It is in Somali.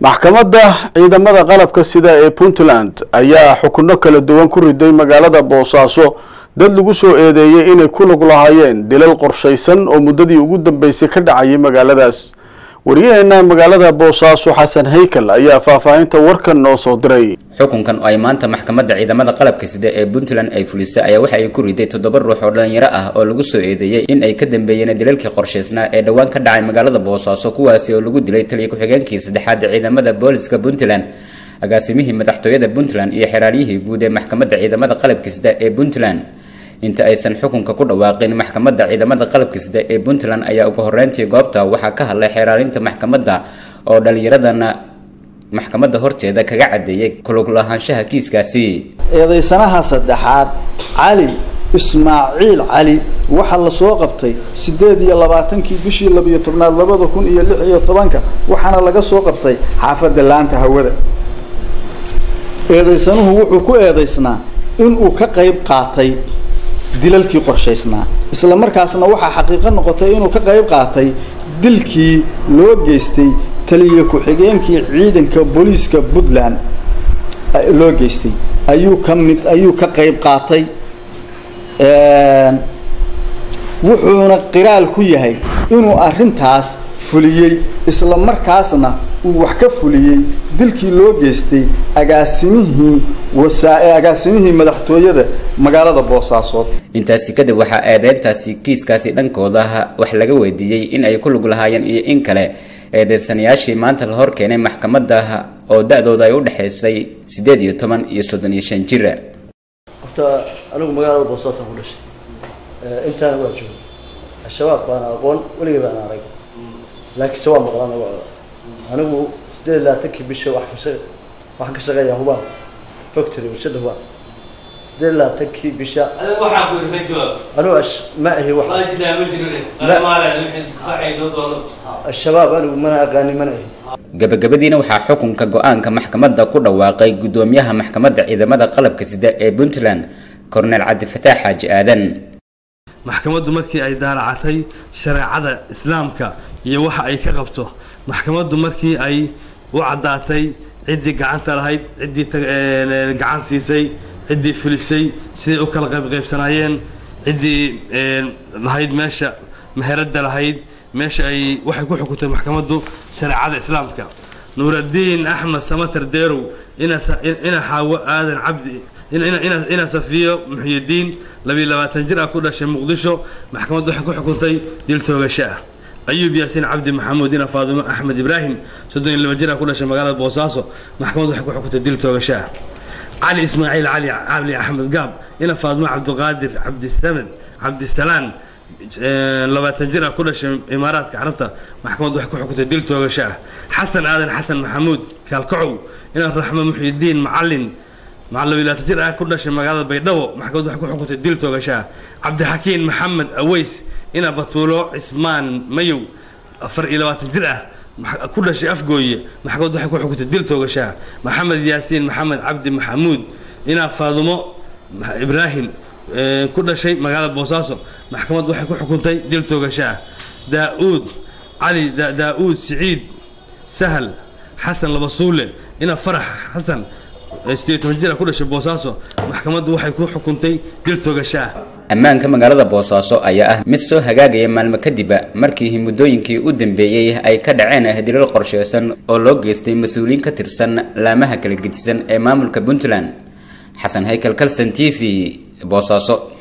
maxkamadda ciidamada qalabka sida ee puntland ayaa xukuno kala duwan ku riday magaalada boosaaso dad lagu soo eedeeyey inay ku lug lahaayeen dilal qorshaysan oo muddadii ugu dambeysay ka dhacayay magaaladaas wariyaheena magaalada boosaaso xasan haykal ayaa faahfaahinta warkan noo soo diray xukunkan oo ay maanta maxkamadda ciidamada qalabka sida ee puntland ay fulisay ayaa waxa ay ku riday toddoba ruux oo dhalinyaro ah oo lagu soo eedeeyey in ay ka dambeeyeen dilalkii qorshaysnaa ee dhowaan ka dhacay magaalada boosaaso kuwaasi oo lagu dilay taliya ku-xigeenkii saddexaad ee ciidamada booliska puntland agaasimihii madaxtooyada puntland iyo xeraaryihii guud ee maxkamadda ciidamada qalabka sida ee puntland inta aysan xukunka ku dhawaaqin maxkamadda ciidamada qalabka sida ee puntland ayaa ugu horeyntii goobta waxaa ka hadlay xeeraarinta maxkamadda oo dhalinyaradana maxkamadda horteeda kaga cadeeyay kulug lahaanshaha kiiskaasi eedaysanaha saddexaad cali ismaaciil cali waxaa lasoo qabtay siddeed iyo labaatankii bishii labiyo tobnaad labada kun iyo lix iyo tobanka waxaana laga soo qabtay xaafadda laanta hawada eedaysanuhu wuxuu ku eedaysnaa inuu ka qayb qaatay dilalkii qorshaysnaa isla markaasna waxaa xaqiiqo noqotay inuu ka qayb qaatay dilkii loo geystay taliya ku-xigeenkii ciidanka booliiska puntland loo geystay ayuu ka mid ayuu ka qayb qaatay wuxuuna qiraal ku yahay inuu arrintaas fuliyey isla markaasna uu wax ka fuliyey dilkii loo geystay agaasimihii wasaa agaasimihii madaxtooyada magaalada boosaasood intaasi kadib waxaa eedeyntaasi kiiskaasi dhankooda wax laga weydiiyey in ay ku lug lahaayeen iyo in kale eedeysanayaashii maanta la hor keenay maxkamadda oo da-dooda ay u dhexaysay siddeed iyo toban iyo soddon iyo shan jira horta anigu magaalada boosaasaan ku dhashay intaana waa jooga al-shabaab baana aqoon weligay baana arag laakiin se waa maqlaan magacooda anigu siddeed labaatankii bisha wax ka waxaan ka shaqeeyaa hubaan factory warshada hubaan siddeed labaatankii bisha anigu ma ahi wax al-shabaab anigu mana aqaani mana ahi gabagabadiina waxaa xukunka go-aanka maxkamadda ku dhawaaqay guddoomiyaha maxkamadda ciidamada qalabka sida ee puntland cornel cabdifataax xaaji aadan maxkamaddu markii ay daaracatay shareecada islaamka iyo waxa ay ka qabto maxkamaddu markii ay u caddaatay ciddii gacanta lahayd ciddii gacan siisay ciddii fulisay siday u kala qaybqaybsanaayeen ciddii lahayd meesha meheradda lahayd meesha ay waxay ku xukuntay maxkamaddu shareecada islaamka nuuraddiin axmed samatar deerow ina xaawo aadan cabdi ina safiyo muxyidiin labiyo labaatan jir ah ku dhashay muqdisho maxkamaddu waxay ku xukuntay dil toogasho ah ayuub yaasiin cabdi maxamuud ina faadimo axmed ibraahim soddon iyo laba jir ah ku dhashay magaalada boosaaso maxkamaddu waxay ku xukuntay dil toogasho ah cali ismaaciil cali cali axmed gaab ina faadimo cabdiqaadir cabdisamed cabdisalaan labaatan jir ah ku dhashay imaaraadka carabta maxkamaddu waxay ku xukuntay dil toogasho ah xasan aadan xasan maxamuud kaalkacow ina raxmo muxyidiin macalin labilaatan jir ah ku dhashay magaalada baydhabo maxkamaddu waxay ku xukuntay dil toogasho ah cabdixakiin maxamed aweys ina batuulo cismaan mayow afar iyo labaatan jir ah ku dhashay afgooye maxkamaddu waxay ku xukuntay dil toogasho ah maxamed yaasiin maxamed cabdi maxamuud ina faadumo ibraahim ku dhashay magaalada boosaaso maxkamaddu waxay ku xukuntay dil toogasho ah daa-uud cali daa-uud siciid sahal xasan labasuule ina farax xasan sideed toban jir ah ku dhashay boosaaso maxkamaddu waxay ku xukuntay dil toogasho ah ammaanka magaalada boosaaso ayaa ah mid soo hagaagaya maalmo kadiba markii muddooyinkii u dambeeyey ay ka dhaceen dilal qorsheysan oo loo geystay mas-uuliyiin ka tirsan laamaha kala gedisan ee maamulka puntland xasan haykal kalson t v boosaaso